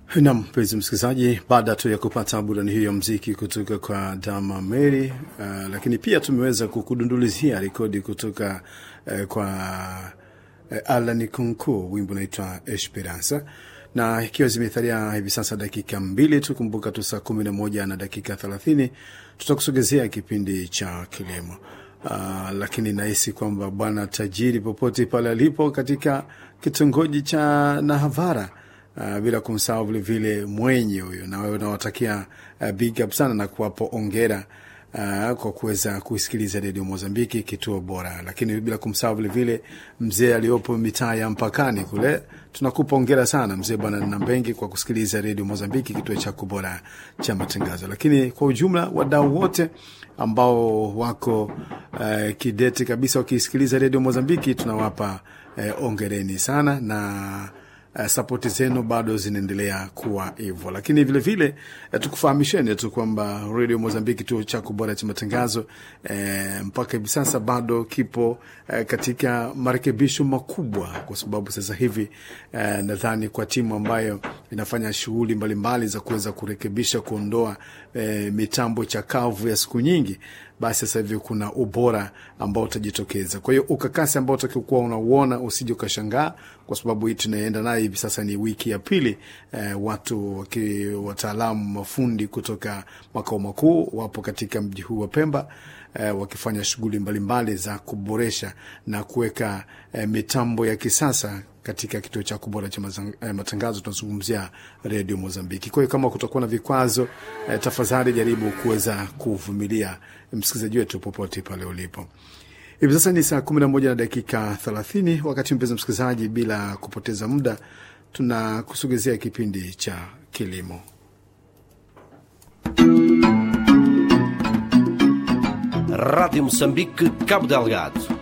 Nam mpenzi msikilizaji, baada tu ya kupata burani hiyo ya mziki kutoka kwa Dama Mary, uh, lakini pia tumeweza kukudundulizia rekodi kutoka uh, kwa uh, Alan Kunku, wimbo unaitwa Esperanza, na ikiwa zimetharia hivi sasa dakika mbili tu, kumbuka tu saa kumi na moja na dakika thelathini tutakusogezea kipindi cha kilimo. Uh, lakini nahisi kwamba bwana tajiri popote pale alipo katika kitongoji cha Nahavara Uh, bila kumsahau vilevile mwenye huyo, na wewe unawatakia uh, big up sana na kuwapo ongera uh, kwa kuweza kusikiliza redio Mozambiki, kituo bora. Lakini bila kumsahau vilevile mzee aliyopo mitaa ya mpakani kule, tunakupa ongera sana mzee bwana Nambengi kwa kusikiliza redio Mozambiki, kituo chako bora cha matangazo. Lakini kwa ujumla wadau wote ambao wako uh, kidete kabisa wakisikiliza redio Mozambiki tunawapa uh, ongereni sana na Uh, sapoti zenu bado zinaendelea kuwa hivyo, lakini vilevile uh, tukufahamisheni tu kwamba redio Mozambiki kituo chako bora cha matangazo uh, mpaka hivi sasa bado kipo uh, katika marekebisho makubwa, kwa sababu sasa hivi uh, nadhani kwa timu ambayo inafanya shughuli mbalimbali za kuweza kurekebisha, kuondoa uh, mitambo chakavu ya siku nyingi basi sasa hivi kuna ubora ambao utajitokeza. Kwa hiyo ukakasi ambao utakuwa unauona usije ukashangaa, kwa sababu hii tunaenda naye hivi sasa ni wiki ya pili. Eh, watu wataalamu mafundi kutoka makao makuu wapo katika mji huu wa Pemba eh, wakifanya shughuli mbalimbali za kuboresha na kuweka eh, mitambo ya kisasa katika kituo cha kubora cha matangazo tunazungumzia redio Mozambiki. Kwa hiyo kama kutakuwa na vikwazo eh, tafadhali jaribu kuweza kuvumilia msikilizaji wetu popote pale ulipo. Hivi sasa ni saa kumi na moja na dakika thelathini. Wakati mpenzi msikilizaji, bila kupoteza muda, tunakusogezea kipindi cha kilimo. Rádio Moçambique, Cabo Delgado